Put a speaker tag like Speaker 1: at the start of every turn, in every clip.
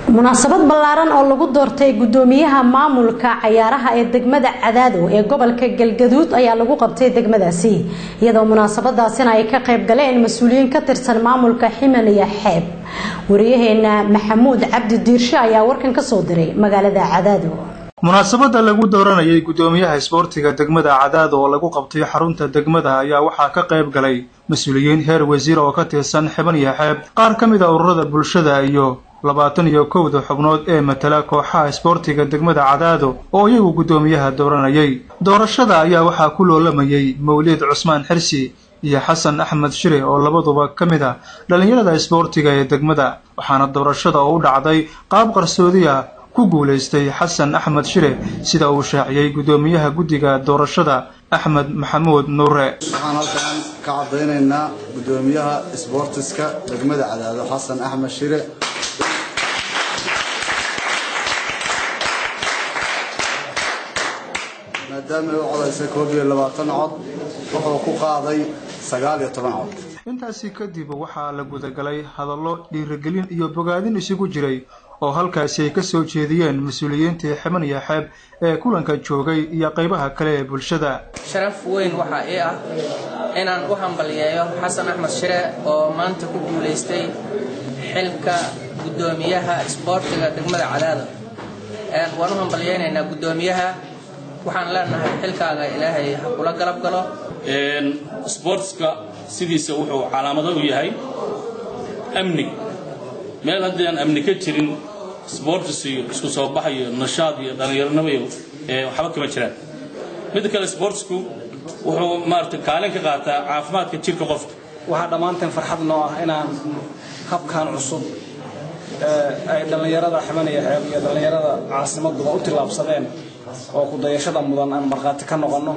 Speaker 1: munaasabad ballaaran oo lagu doortay gudoomiyaha maamulka cayaaraha ee degmada cadaado ee gobolka galgaduud ayaa lagu qabtay degmadaasi iyadoo munaasabadaasina ay ka qayb galeen mas-uuliyiin ka tirsan maamulka ximan iyo xeeb wariyaheena maxamuud cabdi diirshe ayaa warkan kasoo diray magaalada cadaado
Speaker 2: munaasabada lagu dooranayay gudoomiyaha isboortiga degmada cadaado oo lagu qabtay xarunta degmada ayaa waxaa ka qayb galay mas-uuliyiin heer wasiir oo ka tirsan xiban iyo xeeb qaar ka mid a ururada bulshada iyo labaatan iyo kowda xubnood ee matala kooxaha isboortiga degmada cadaado oo iyagu guddoomiyaha dooranayay doorashada ayaa waxaa ku loolamayay mawliid cusmaan xirsi iyo xasan axmed shire oo labaduba ka mid ah dhallinyarada isboortiga ee degmada waxaana doorashada oo u dhacday qaab qarsoodi ah ku guulaystay xasan axmed shire sida uu shaaciyey guddoomiyaha guddiga doorashada axmed maxamuud nuure
Speaker 3: waxaan halkan ka caddaynaynaa guddoomiyaha isboortiska degmada cadaado xasan axmed shire maadaama ay u codaysay koob iyo labaatan cod wuxuu ku qaaday sagaal iyo toban cod
Speaker 2: intaasi kadib waxaa la gudagalay hadallo dhiirigelin iyo bogaadin isugu jiray oo halkaasi ay ka soo jeediyeen mas-uuliyiintii xiban iyo xeeb ee kulanka joogay iyo qaybaha kale ee bulshada
Speaker 4: sharaf weyn waxaa ii ah inaan u hambaliyeeyo xasan axmed shire oo maanta ku guulaystay xilka guddoomiyaha isboortiga degmada cadaado waan u hambaliyeynaynaa guddoomiyaha waxaan leenahay xilkaaga ilaahay ha kula galab galo
Speaker 5: sboortska sidiisa wuxuu calaamado u yahay amni meel haddii aan amni ka jirin sboortis iyo isku soo bax iyo nashaad iyo dhallinyaronimo iyo waxba kama jiraan midda kale sboortsku wuxuu maarata kaalin ka qaataa caafimaadka jirka qofka
Speaker 6: waxaa dhammaanteen farxad noo ah inaan habkan cusub ay dhallinyarada ximan iyo xeeb iyo dhallinyarada caasimaduba u tillaabsadeen oo kudayashada mudan aan markhaati ka noqonno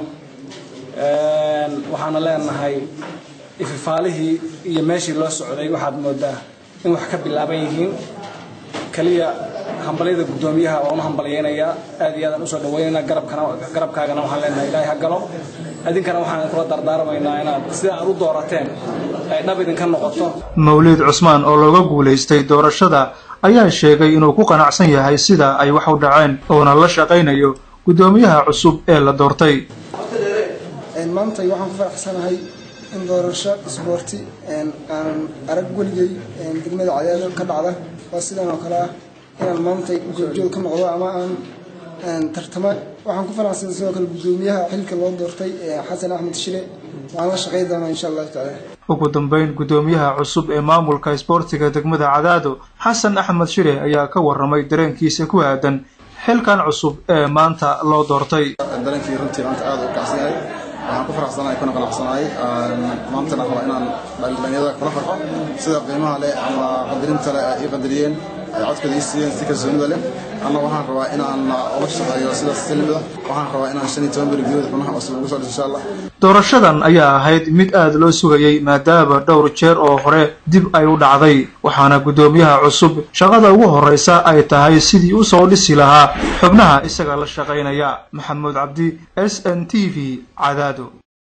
Speaker 6: waxaana leenahay ififaalihii iyo meeshii loo socday waxaad moodaa in wax ka bilaaban yihiin keliya hambalyada guddoomiyaha waan u hambalyaynayaa aad iyo aadaan usoo dhaweynayna garabkaagana waxaan leenahay ilaahay ha galo idinkana waxaan idinkula dardaarmaynaa inaad sida aad u doorateen ay dhab idinka noqoto
Speaker 2: mawliid cusmaan oo looga guulaystay doorashada ayaa sheegay inuu ku qanacsan yahay sida ay wax u dhaceen oona la shaqaynayo guddoomiyaha cusub ee la doortay
Speaker 7: maantay waxaan ku faraxsanahay in doorasho isboorti aanan arag weligay degmada cadaado ka dhacda waa sidan oo kale ah inaan maantay goobjoog ka noqdo ama aan tartamo waxaan ku faraxsanay sidoo kale guddoomiyaha xilka loo doortay xasan axmed shile waxaan la shaqayn doonaa insha allahu tacaala
Speaker 2: ugu dambeyn guddoomiyaha cusub ee maamulka isboortiga degmada cadaado xasan axmed shire ayaa ka waramay dareenkiisa ku aadan xilkan cusub ee maanta loo doortay
Speaker 3: dareenkii runtii maanta aada u kacsan yahay waxaan ku faraxsanahay kuna qanacsanahay maantana raba inaan dhalinyarada kula farxo sida qiimaha leh ama qadarinta leh ay ii qadariyeen ay codkooda ii siiyeen si kalsoonida leh anna waxaan rabaa inaan ula shaqeeyo sidaas silmida waxaan rabaa inaan shan iyo toban beri gudahood xubnaha cusub ugu soo dhiso insha allah
Speaker 2: doorashadan ayaa ahayd mid aada loo sugayay maadaama dhowr jeer oo hore dib ay u dhacday waxaana guddoomiyaha cusub shaqada ugu horreysa ay tahay sidii u soo dhisi lahaa xubnaha isaga la shaqaynaya maxamuud cabdi s n t v cadaado